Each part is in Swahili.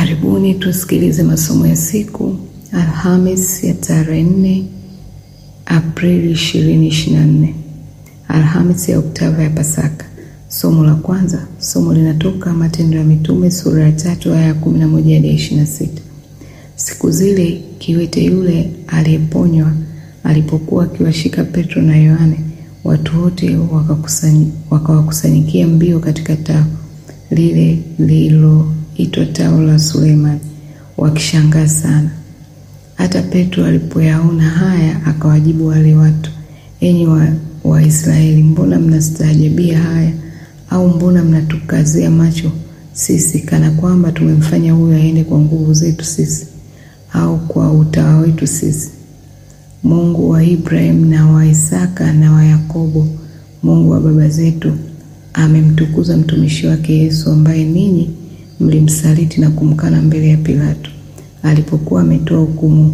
Karibuni tusikilize masomo ya siku Alhamis ya tarehe 4 Aprili 2024, Alhamis ya oktava ya Pasaka. Somo la kwanza, somo linatoka Matendo ya Mitume sura ya tatu aya ya 11 hadi 26. Siku zile kiwete yule aliyeponywa alipokuwa akiwashika Petro na Yohane, watu wote wakawakusanyikia mbio katika tao lile lililoitwa tao la Sulemani, wakishangaa sana. Hata Petro alipoyaona haya, akawajibu wale watu, enyi Waisraeli, wa mbona mnastaajabia haya? Au mbona mnatukazia macho sisi, kana kwamba tumemfanya huyo aende kwa nguvu zetu sisi au kwa utawa wetu sisi? Mungu wa Ibrahimu na wa Isaka na wa Yakobo, Mungu wa baba zetu amemtukuza mtumishi wake Yesu, ambaye ninyi mlimsaliti na kumkana mbele ya Pilato alipokuwa ametoa hukumu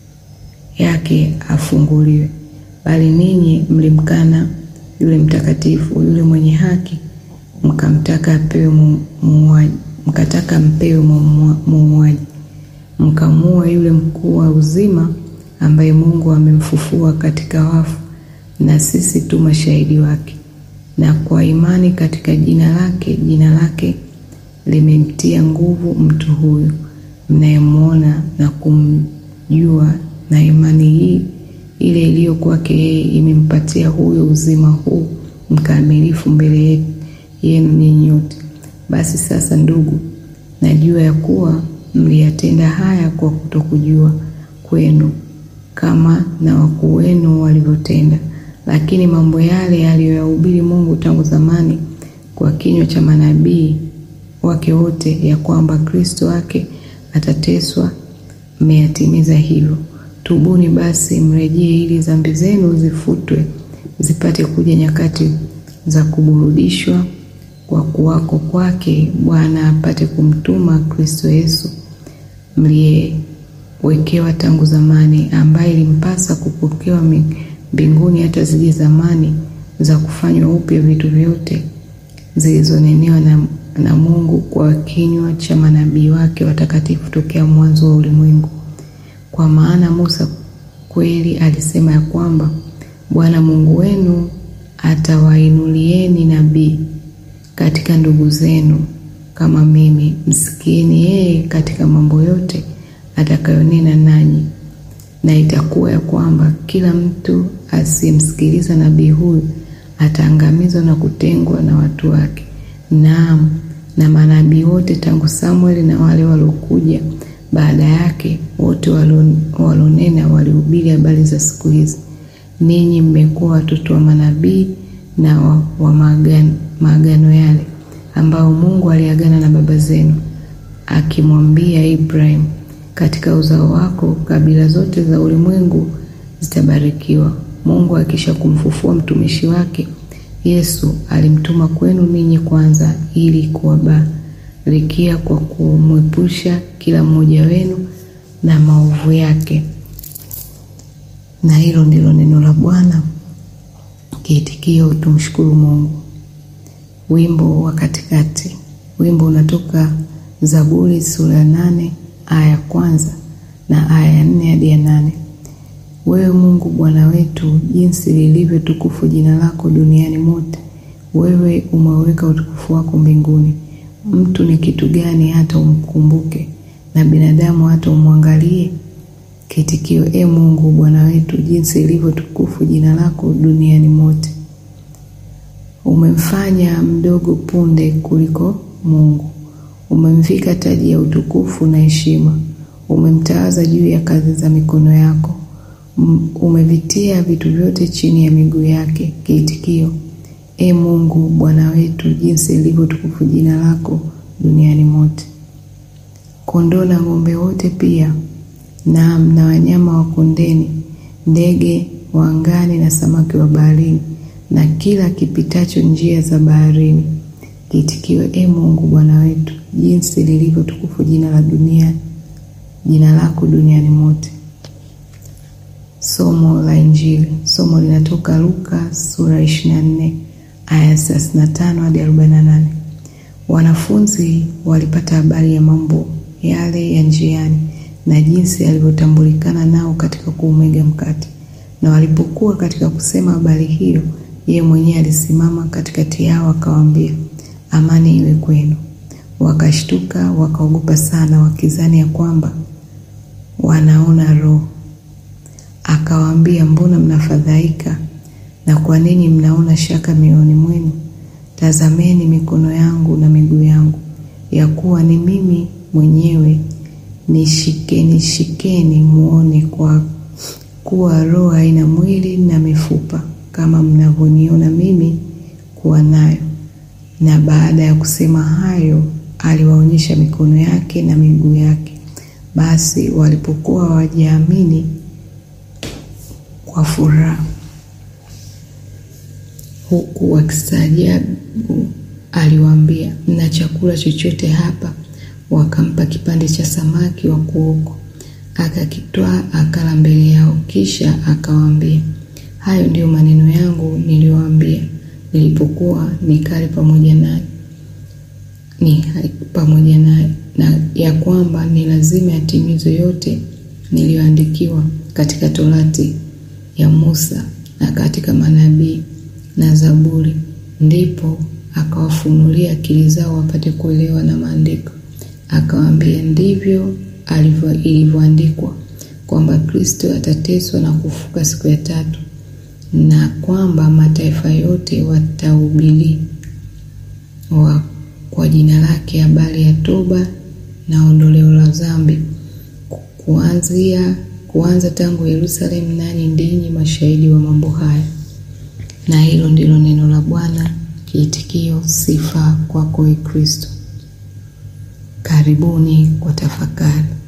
yake afunguliwe. Bali ninyi mlimkana yule mtakatifu, yule mwenye haki, mkamtaka apewe muuaji, mkataka mpewe muuaji, mkamuua yule mkuu wa uzima, ambaye Mungu amemfufua katika wafu, na sisi tu mashahidi wake na kwa imani katika jina lake, jina lake limemtia nguvu mtu huyu mnayemwona na kumjua, na imani hii ile iliyo kwake yeye imempatia huyo uzima huu mkamilifu mbele yenu ninyi nyote. Basi sasa, ndugu, najua ya kuwa mliyatenda haya kwa kutokujua kwenu, kama na wakuu wenu walivyotenda lakini mambo yale aliyoyahubiri Mungu tangu zamani kwa kinywa cha manabii wake wote, ya kwamba Kristo wake atateswa, mmeyatimiza hivyo. Tubuni basi, mrejee, ili dhambi zenu zifutwe, zipate kuja nyakati za kuburudishwa kwa kuwako kwake Bwana, apate kumtuma Kristo Yesu mliyewekewa tangu zamani, ambaye ilimpasa kupokewa mbinguni hata zije zamani za kufanywa upya vitu vyote zilizonenewa na, na Mungu kwa kinywa cha manabii wake watakatifu tokea mwanzo wa ulimwengu. Kwa maana Musa kweli alisema ya kwamba Bwana Mungu wenu atawainulieni nabii katika ndugu zenu kama mimi, msikieni yeye katika mambo yote atakayonena nanyi na itakuwa ya kwamba kila mtu asiyemsikiliza nabii huyu ataangamizwa na kutengwa na watu wake. Naam, na manabii wote tangu Samueli na wale waliokuja baada yake, wote walionena walihubiri habari za siku hizi. Ninyi mmekuwa watoto wa manabii na wa, wa maagano, maagano yale ambao Mungu aliagana na baba zenu akimwambia Ibrahimu katika uzao wako kabila zote za ulimwengu zitabarikiwa. Mungu akisha kumfufua mtumishi wake Yesu alimtuma kwenu ninyi kwanza, ili kuwabarikia kwa kumwepusha kila mmoja wenu na maovu yake. Na hilo ndilo neno la Bwana. Kiitikio, tumshukuru Mungu. Wimbo wa katikati. Wimbo unatoka Zaburi sura ya nane aya ya kwanza na aya ya nne hadi ya nane. Wewe Mungu Bwana wetu, jinsi lilivyo tukufu jina lako duniani mote. Wewe umeweka utukufu wako mbinguni. Mtu ni kitu gani hata umkumbuke, na binadamu hata umwangalie? Kitikio: E Mungu Bwana wetu, jinsi lilivyo tukufu jina lako duniani mote. Umemfanya mdogo punde kuliko Mungu umemvika taji ya utukufu na heshima, umemtawaza juu ya kazi za mikono yako, umevitia vitu vyote chini ya miguu yake. Kiitikio: E Mungu Bwana wetu, jinsi lilivyo tukufu jina lako duniani mote. Kondoo na ng'ombe wote pia, naam, na wanyama wa kondeni, ndege wa angani na samaki wa baharini, na kila kipitacho njia za baharini. Kiitikio: E Mungu Bwana wetu, jinsi lilivyo tukufu jina la dunia jina lako duniani mote. Somo la Injili. Somo linatoka Luka sura 24 aya 35 hadi 48. Wanafunzi walipata habari ya mambo yale ya njiani na jinsi alivyotambulikana nao katika kuumega mkate. Na walipokuwa katika kusema habari hiyo, yeye mwenyewe alisimama katikati yao akawaambia, amani iwe kwenu. Wakashtuka wakaogopa sana, wakizani ya kwamba wanaona roho. Akawaambia, mbona mnafadhaika na kwa nini mnaona shaka mioyoni mwenu? Tazameni mikono yangu na miguu yangu, ya kuwa ni mimi mwenyewe. Nishikeni, shikeni muone, kwa kuwa roho haina mwili na mifupa kama mnavyoniona mimi kuwa nayo. Na baada ya kusema hayo, aliwaonyesha mikono yake na miguu yake. Basi walipokuwa hawajaamini kwa furaha huku wakistaajabu, aliwaambia, mna chakula chochote hapa? Wakampa kipande cha samaki wa kuokwa, akakitwaa akala mbele yao. Kisha akawaambia, hayo ndiyo maneno yangu niliyowaambia nilipokuwa nikali pamoja naye ni pamoja naye, na ya kwamba ni lazima yatimizwe yote niliyoandikiwa katika Torati ya Musa na katika manabii na Zaburi. Ndipo akawafunulia akili zao wapate kuelewa na maandiko. Akawaambia, ndivyo ilivyoandikwa kwamba Kristo atateswa na kufuka siku ya tatu, na kwamba mataifa yote watahubiri wa kwa jina lake habari ya toba na ondoleo la dhambi, kuanzia kuanza tangu Yerusalemu, nanyi ndinyi mashahidi wa mambo haya. Na hilo ndilo neno la Bwana. Kiitikio: sifa kwako, Kristo. Karibuni kwa tafakari.